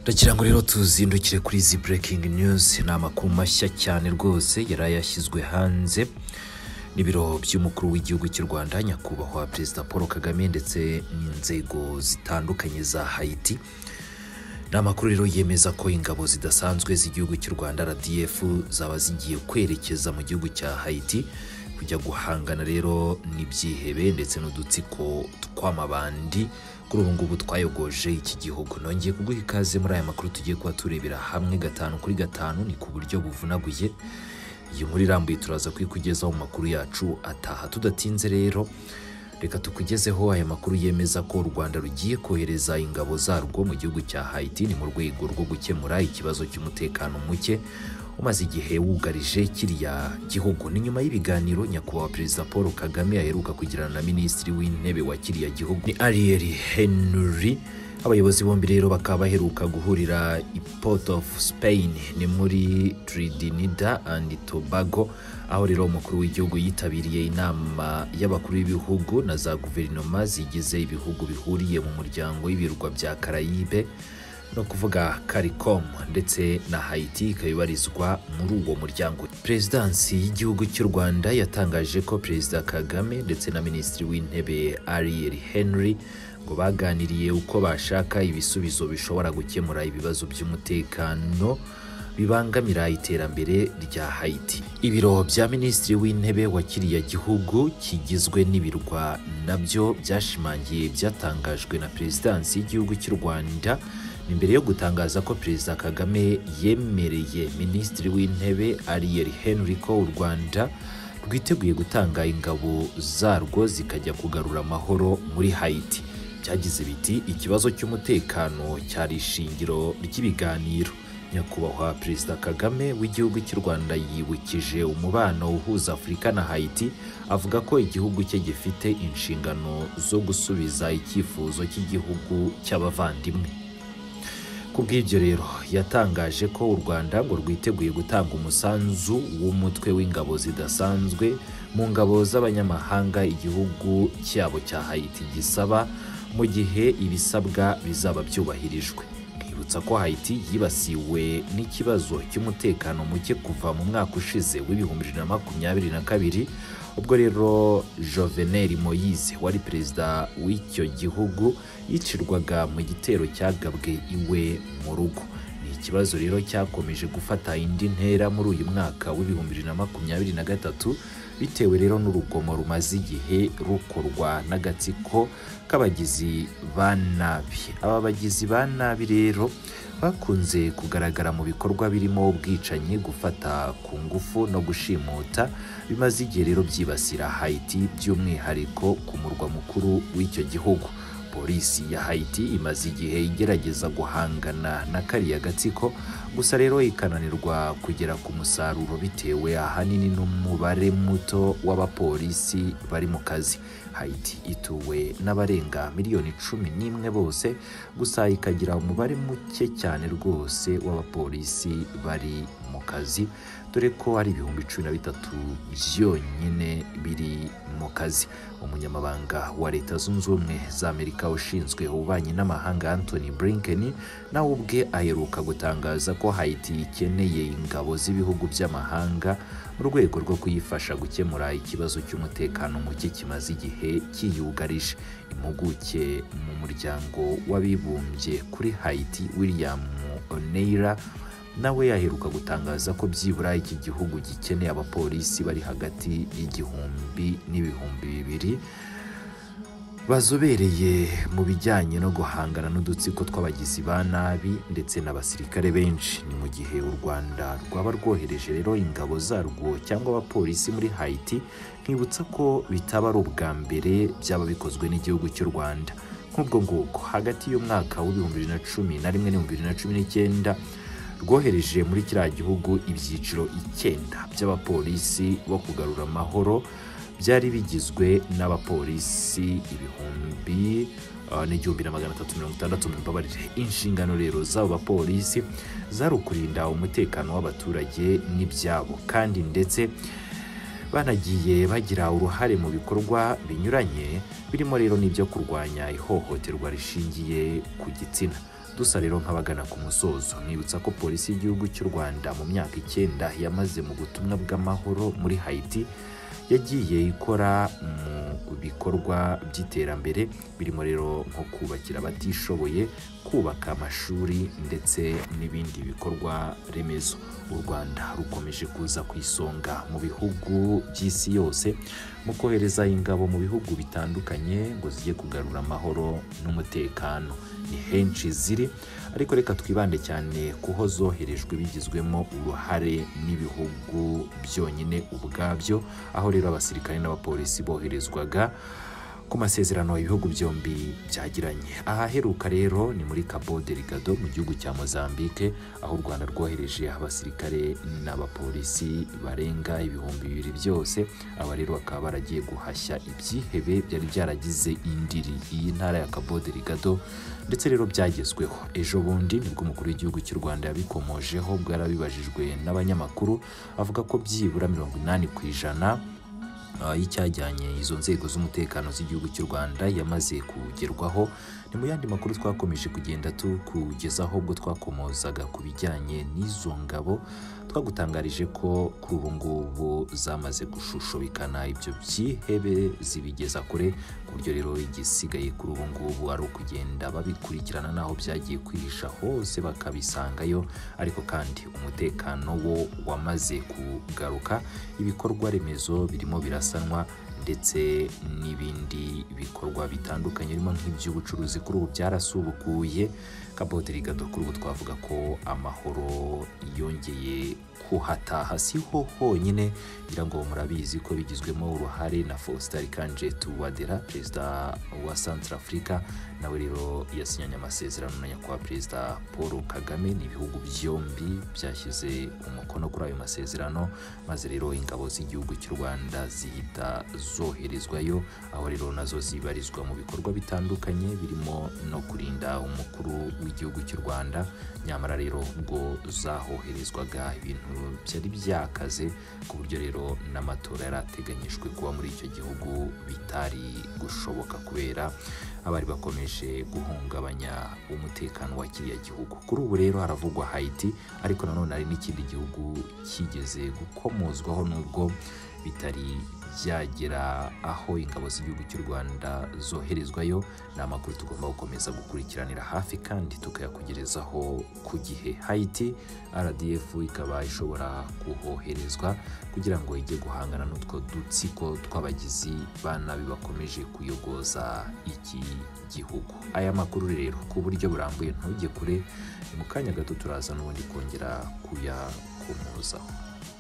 ndagira ngo rero tuzindukire kuri izi burekingi niyuzi ni amakuru mashya cyane rwose yari yashyizwe hanze n'ibiro by'umukuru w'igihugu cy'u rwanda nyakubahwa perezida paul kagame ndetse n'inzego zitandukanye za hayiti ni amakuru rero yemeza ko ingabo zidasanzwe z'igihugu cy'u rwanda rdf zaba zigiye kwerekeza mu gihugu cya hayiti kujya guhangana rero n'ibyihebe ndetse n'udutsiko tw'amabandi kuri ubu ngubu twayogoje iki gihugu nongeye kuguha ikaze muri aya makuru tugiye kuba turebera hamwe gatanu kuri gatanu ni ku buryo buvunaguye iyi nkuru irambuye turaza kuyikugezaho mu makuru yacu ataha tudatinze rero reka tukugezeho aya makuru yemeza ko u rwanda rugiye kohereza ingabo zarwo mu gihugu cya hayiti ni mu rwego rwo gukemura ikibazo cy'umutekano muke umaze igihe wugarije kiriya gihugu ni nyuma y'ibiganiro nyakubahwa perezida paul kagame aheruka kugirana na minisitiri w'intebe wa kiriya gihugu ni ariel henry abayobozi bombi rero bakaba baheruka guhurira i port of spain ni muri trinidad and tobago aho rero umukuru w'igihugu yitabiriye inama y'abakuru b'ibihugu na za guverinoma zigize ibihugu bihuriye mu muryango w'ibirwa bya karayibe ni ukuvuga CARICOM ndetse na Haiti ikaba ibarizwa muri uwo muryango. Perezidansi y'igihugu cy'u Rwanda yatangaje ko Perezida Kagame ndetse na Minisitiri w'Intebe Ariel Henry ngo baganiriye uko bashaka ibisubizo bishobora gukemura ibibazo by'umutekano bibangamira iterambere rya Haiti. Ibiro bya Minisitiri w'Intebe wa kiriya gihugu kigizwe n'ibirwa nabyo byashimangiye ibyatangajwe na Perezidansi y'igihugu cy'u Rwanda imbere yo gutangaza ko Perezida Kagame yemereye Minisitiri w'Intebe Ariel Henry ko u Rwanda rwiteguye gutanga ingabo zarwo zikajya kugarura amahoro muri Haiti. Byagize biti ikibazo cy'umutekano cyari ishingiro ry'ibiganiro. Nyakubahwa Perezida Kagame w'igihugu cy'u Rwanda yibukije umubano uhuza Afurika na Haiti avuga ko igihugu cye gifite inshingano zo gusubiza icyifuzo cy'igihugu cy'abavandimwe. Ku bw'ibyo rero yatangaje ko u Rwanda ngo rwiteguye gutanga umusanzu w'umutwe w'ingabo zidasanzwe mu ngabo z'abanyamahanga igihugu cyabo cya Haiti gisaba mu gihe ibisabwa bizaba byubahirijwe. twibutsa ko Haiti yibasiwe n'ikibazo cy'umutekano muke kuva mu mwaka ushize w'ibihumbi bibiri na makumyabiri na kabiri ubwo rero Jovenel Moise wari perezida w'icyo gihugu yicirwaga mu gitero cyagabwe iwe mu rugo ni ikibazo rero cyakomeje gufata indi ntera muri uyu mwaka w'ibihumbi bibiri na makumyabiri na gatatu bitewe rero n'urugomo rumaze igihe rukorwa n'agatsiko k'abagizi ba nabi aba bagizi ba nabi rero bakunze kugaragara mu bikorwa birimo ubwicanyi gufata ku ngufu no gushimuta bimaze igihe rero byibasira hayiti by'umwihariko ku murwa mukuru w'icyo gihugu polisi ya hayiti imaze igihe igerageza guhangana na kariya gatsiko gusa rero ikananirwa kugera ku musaruro bitewe ahanini n'umubare muto w'abapolisi bari mu kazi hayiti ituwe n'abarenga miliyoni cumi n'imwe bose gusa ikagira umubare muke cyane rwose w'abapolisi bari mu kazi dore ko ari ibihumbi cumi na bitatu byonyine biri mu kazi umunyamabanga wa leta zunze ubumwe za amerika ushinzwe ububanyi n'amahanga anthony blinken nawe ubwe aheruka gutangaza ko hayiti ikeneye ingabo z'ibihugu by'amahanga mu rwego rwo kuyifasha gukemura ikibazo cy'umutekano muke kimaze igihe kiyugarije impuguke mu muryango w'abibumbye kuri hayiti william oneira nawe yaheruka gutangaza ko byibura iki gihugu gikeneye abapolisi bari hagati y'igihumbi n'ibihumbi bibiri bazobereye mu bijyanye no guhangana n'udutsiko tw'abagizi ba nabi ndetse n'abasirikare benshi ni mu gihe u rwanda rwaba rwohereje rero ingabo zarwo cyangwa abapolisi muri hayiti nkibutsa ko bitaba ari ubwa mbere byaba bikozwe n'igihugu cy'u rwanda nk'ubwo ngubwo hagati y'umwaka w'ibihumbi bibiri na cumi na rimwe n'ibihumbi bibiri na cumi n'icyenda rwohereje muri kiriya gihugu ibyiciro icyenda by'abapolisi bo kugarura amahoro byari bigizwe n'abapolisi ibihumbi n'igihumbi na magana atatu mirongo itandatu mu mbabarire inshingano rero z'abo bapolisi zari ukurinda umutekano w'abaturage n'ibyabo kandi ndetse banagiye bagira uruhare mu bikorwa binyuranye birimo rero n'ibyo kurwanya ihohoterwa rishingiye ku gitsina dusa rero nk'abagana ku musozo nibutsa ko polisi y'igihugu cy'u rwanda mu myaka icyenda yamaze mu butumwa bw'amahoro muri hayiti yagiye ikora mu bikorwa by'iterambere birimo rero nko kubakira abatishoboye kubaka amashuri ndetse n'ibindi bikorwa remezo u rwanda rukomeje kuza ku isonga mu bihugu by'isi yose mu kohereza ingabo mu bihugu bitandukanye ngo zijye kugarura amahoro n'umutekano ni henshi ziri ariko reka twibande cyane kuho zoherejwe bigizwemo uruhare n'ibihugu byonyine ubwabyo aho rero abasirikare n'abapolisi boherezwaga ku masezerano ibihugu byombi byagiranye ahaheruka rero ni muri Cabo Delgado mu gihugu cya Mozambique aho u Rwanda rwohereje abasirikare n'abapolisi barenga ibihumbi bibiri byose aba rero bakaba baragiye guhashya ibyihebe byari byaragize indiri iyi ntara ya Cabo Delgado ndetse rero byagezweho ejo bundi nibwo umukuru w'igihugu cy'u Rwanda yabikomojeho bwarabibajijwe n'abanyamakuru avuga ko byibura mirongo inani ku ijana Uh, y'icyajyanye izo nzego z'umutekano z'igihugu cy'u Rwanda yamaze kugerwaho ni mu yandi makuru twakomeje kugenda tukugezaho ubwo twakomozaga ku bijyanye n'izo ngabo twagutangarije ko kuri ubu ngubu zamaze gushushubikana ibyo byihebe zibigeza kure ku buryo rero igisigaye kuri ubu ngubu ari ukugenda babikurikirana n'aho byagiye kwihisha hose bakabisangayo ariko kandi umutekano wo wamaze kugaruka ibikorwa remezo birimo birasanwa ndetse n'ibindi bikorwa bitandukanye birimo nk'iby'ubucuruzi kuri ubu byarasubukuye kaboderigado kuri ubu twavuga ko amahoro yongeye kuhataha si ho honyine ngira ngo murabizi ko bigizwemo uruhare na Faustin Archange Touadera perezida wa Centrafrica nawe rero yasinyanye amasezerano na nyakubahwa perezida Paul Kagame ni ibihugu byombi byashyize umukono kuri ayo masezerano maze rero ingabo z'igihugu cy'u Rwanda zihita zoherezwayo aho rero nazo zibarizwa mu bikorwa bitandukanye birimo no kurinda umukuru w'igihugu cy'u Rwanda nyamara rero ubwo zahoherezwaga ibintu byari byakaze ku buryo rero n'amatora yari ateganyijwe kuba muri icyo gihugu bitari gushoboka kubera abari bakomeje guhungabanya umutekano wa kiriya gihugu kuri ubu rero haravugwa Haiti ariko nanone hari n'ikindi gihugu kigeze gukomozwaho n'ubwo bitari byagera aho ingabo z'igihugu cy'u Rwanda zoherezwayo ni amakuru tugomba gukomeza gukurikiranira hafi kandi tukayakugerezaho ku gihe Haiti RDF ikaba ishobora kuhoherezwa kugira ngo ijye guhangana n'utwo dutsiko tw'abagizi ba nabi bakomeje kuyogoza iki gihugu aya makuru rero ku buryo burambuye ntujye kure ni mu kanya gato turazana ubundi kongera kuyakomozaho